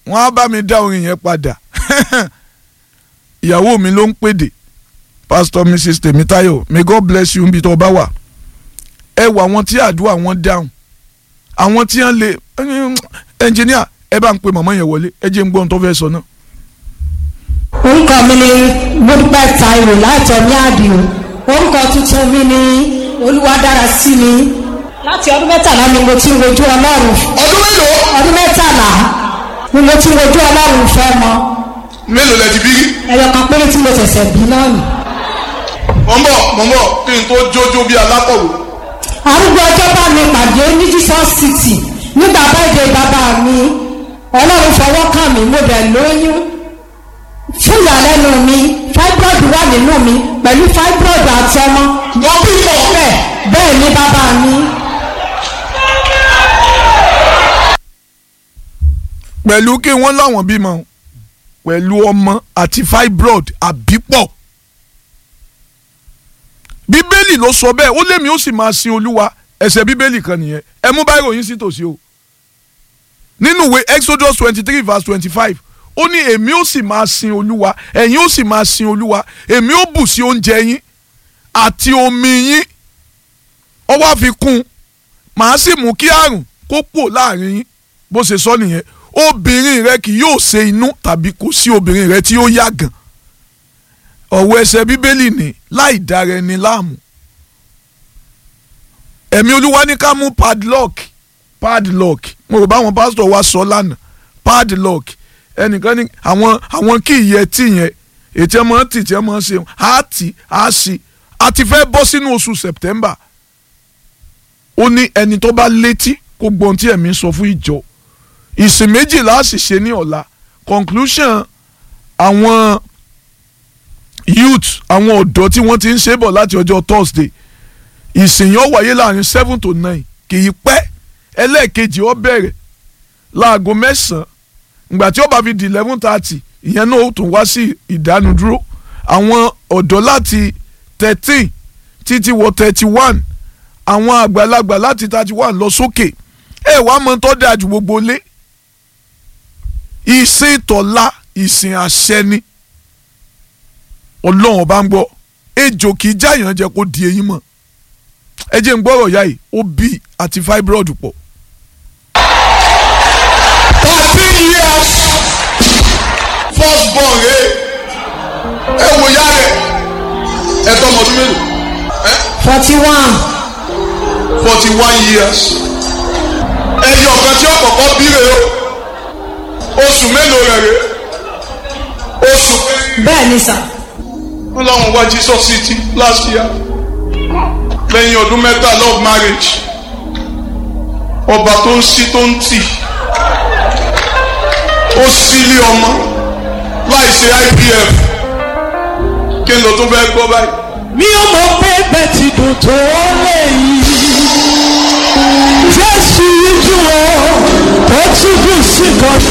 wọ́n á bá mi dá orin yẹn padà ìyàwó mi ló ń pèdè pastor mrs tèmítáyọ̀ may god bless you níbi tó bá wà ẹ wà àwọn tí àdúrà wọn dáhùn àwọn tí wọ́n lè ẹnjìníà ẹ bá ń pe màmá yẹn wọlé ẹ jẹ́ ń gbọ́ ohun tó fẹ́ sọ náà. orúkọ mi ni mọ́dúpẹ́ Táíwò láti ọ̀ní àdìo orúkọ tuntun mi ni olúwadára sí mi láti ọdún mẹ́tàlá ni mo ti ń wojú ọlọ́run ọdún mélòó ọdún mẹ́tàlá ni mo ti ń wojú ọlọ́run fẹ́ mọ mélòó lẹ ti bí rí ẹyọ kan péré tí mo ṣẹ̀ṣẹ̀ bí náà nì. mọ̀ ń bọ̀ mọ̀ ń bọ̀ kí n tó jójó bí alákọ̀wé arúgbó ọjọ́ bá mi pàdé ní Jesus City nígbà báyìí bàbá mi ọlọ́run fọwọ́ kàn mí mo bẹ̀ lóyún fún ìyàlẹ́nu mi fibroid wà nínú mi pẹ̀lú fibroid àti ọmọ wọ́n bí mọ̀ bẹ́ẹ̀ bẹ́ẹ̀ ni bàbá mi pẹ̀lú kí wọ́n láwọn bímọ pẹ̀lú ọmọ àti fibroid àbípọ̀ bíbélì ló sọ bẹ́ẹ̀ ó lémi ó sì máa sin olúwa ẹsẹ̀ bíbélì kan nìyẹn ẹ mú báyìí ròyìn sí tòsí o nínú ìwé exodus twenty three verse twenty five ó ní èmi ó sì máa sin olúwa ẹ̀yin ó sì máa sin olúwa èmi ó bù sí oúnjẹ yín àti omi yín ó wá fi kún un màá sì mú kí àrùn kó pò láàrin yín bó ṣe sọ nìyẹn obìnrin rẹ kì yóò ṣe inú tàbí kò sí obìnrin rẹ tí ó yàgàn ọ̀wọ́ ẹsẹ̀ bíbélì ní láì dára ẹni láàmú ẹ̀mí olúwa ní ká mú padlock padlock mo rò báwọn pásítọ̀ wa sọ lánàá padlock ẹnìkan ní àwọn àwọn kí ìyẹ tí yẹn ètí ẹ máa ń tì tí ẹ máa ń ṣe á tì á sí a ti fẹ́ bọ́ sínú oṣù September ó ní ẹni tó bá létí kó gbọ́n tí ẹ̀mí sọ fún ìjọ ìsìn méjìlá sì ṣe ní ọ̀la conclusion àwọn youth àwọn ọ̀dọ́ tí wọ́n ti ń ṣe bọ̀ láti ọjọ́ Thursday ìsìn yẹn ó wáyé láàrin seven to nine kì í pẹ́ ẹlẹ́ẹ̀kejì ó bẹ̀rẹ̀ láago mẹ́sàn-án ìgbà tí ó bá fi di eleven thirty ìyẹn náà ó tún wá sí ìdánudúró àwọn ọ̀dọ́ láti thirteen títí wọ thirty one àwọn àgbàlagbà láti thirty one lọ sókè ẹ wàá mọ tó dáa ju gbogbo lé ìsìn tọ̀la ìsìn àṣẹ ni ọlọ́run ọba ń gbọ́ ejò kì í jáyàn jẹ kó di eyín mọ́ ẹ jẹ́ ń gbọ́rọ̀ yá yìí ó bí àti fibroid pọ̀ thirteen years first born ẹ ẹ wò ya rẹ ẹ tọmọ ọdún mélòó ẹ forty one forty one years ẹyọ kan tí ọkọ̀ọ̀kọ̀ bí rè o oṣù mélòó rẹ̀ rè oṣù bẹ́ẹ̀ ni sà wọn làwọn wá Jesus city last year lẹ́yìn ọdún mẹ́tàlá of marriage ọba tó ń sí tó ń tì ó sílé ọmọ láì ṣe IVF kí n lọ tó fẹ́ gbọ́ báyìí. mi ò mọ̀ pé bẹ́ẹ̀ ti dùn tó lè yí. Jésù yíjú o, ó tún dùn sí kan.